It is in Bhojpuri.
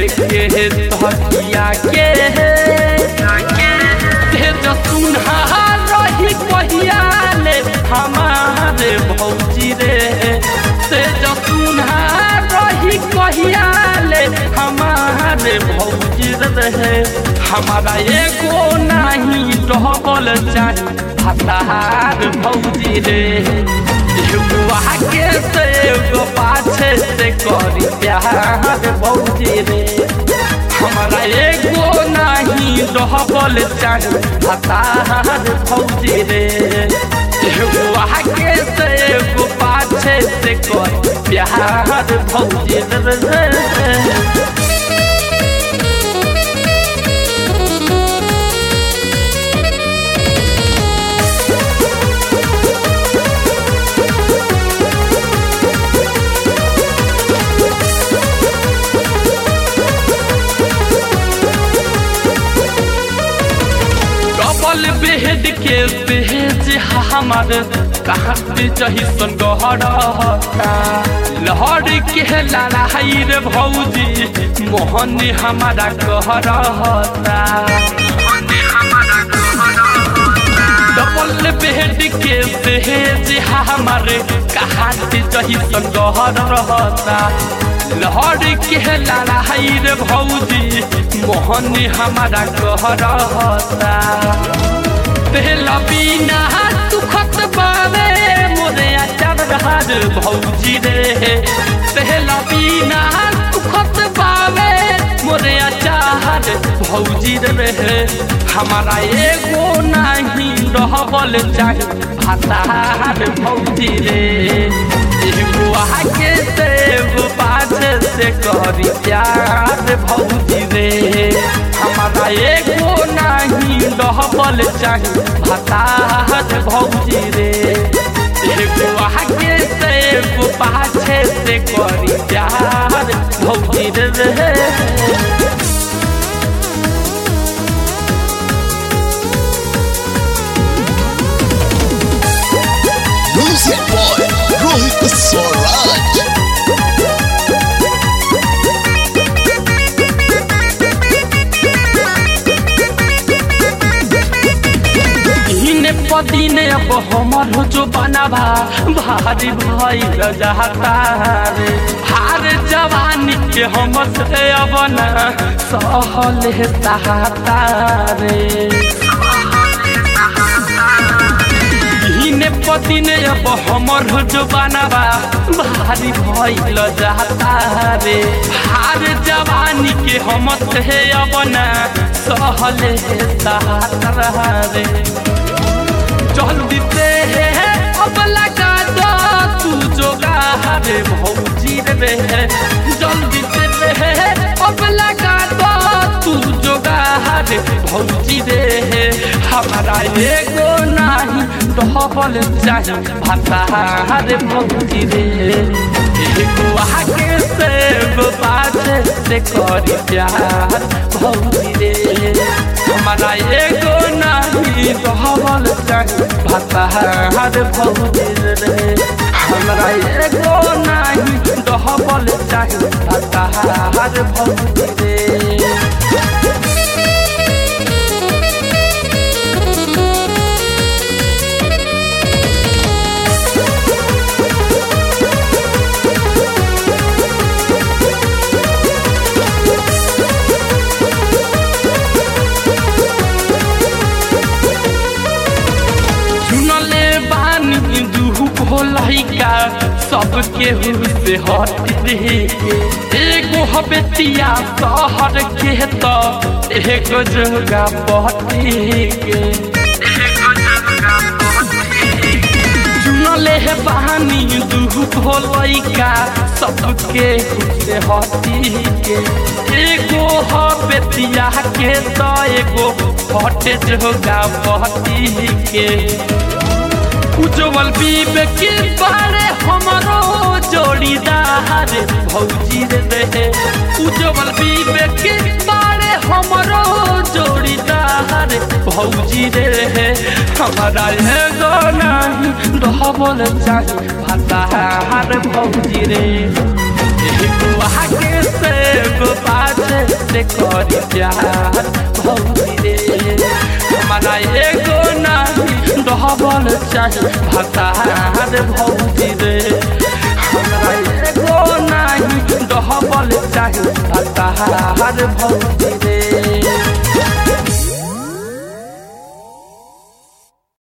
लेके तकिया के हे जसुन्हा रही कहिया ले हमारे भौजी रे से जसुन्हा रही कहिया ले हमारे भौजी रहे हमारा एगो नहीं डबल चाही हतार भौजी रे एगो आगे से एगो पाछे से करी प्यार भौजी रे हमारा एगो नहीं डबल चाही हतार भौजी रे एगो आगे से एगो पाछे से करी प्यार भौजी रे डबल बेड के बेज हमार कहाँ पे जही सन गहरता लहर के लड़ाई रे भौजी मोहन हमारा कहरता डबल बेड के बेज हमार कहाँ पे जही सन गहरता लहर के लड़ाई रे भौजी मोहन हमारा कहरता पहला बिना सुखत बावे मोरे अचार रहार भौजी रे पहला बिना सुखत बावे मोरे अचार भौजी रे हमारा एगो नहीं रहबल चाही भातार भौजी रे एगो आगे से एगो पाछे से करी प्यार भौजी रे हमारा एगो नहीं रहबल चाही भातार भौजी रे एगो आगे से एगो पाछे से करी प्यार भौजी रे Music boy, Rohit Swaraj. इने पदीने अब हमर जो बनाबा भारी भाई रजाता रे हार जवानी के हम से अब ना सहल सहाता रे इने पदीने अब हमर जो बनाबा भारी भइल जाता रे हार जवानी के हम से अब ना सहल सहाता रे जल्दी से अब लगा दो तू जोगा रे भौजी रे जल्दी से अब लगा दो तू जोगा रे भौजी रे हमारा एगो नहीं डबल चाही भाता रे भौजी रे एगो आगे से एगो पाछे से करी प्यार भौजी रे हमारा एगो नहीं डबल चाही भातार भौजी रे हमरा एगो नहीं डबल चाही भातार भौजी रे चुनले बानी दुहु भोलैका सबके से हट रे एगो हबेतिया शहर के त एगो जोगा पहटी के चुनले हे बहानी दुहु भोलैका सबके से हटी के एगो हबेतिया के त एगो हटे जोगा पहटी के उज्जवल बीबे के बारे हमारो जोड़ीदार भौजी रे रहे उज्जवल बीबे के बारे हमारो जोड़ीदार भौजी रे रहे हमारा एगो नहीं डबल चाही भातार भौजी रे एगो आगे से एगो पाछे से करी प्यार भौजी रे हमारा एगो नहीं डबल चाही भतार भौजी रे हमरा एगो नहीं डबल चाही भतार भौजी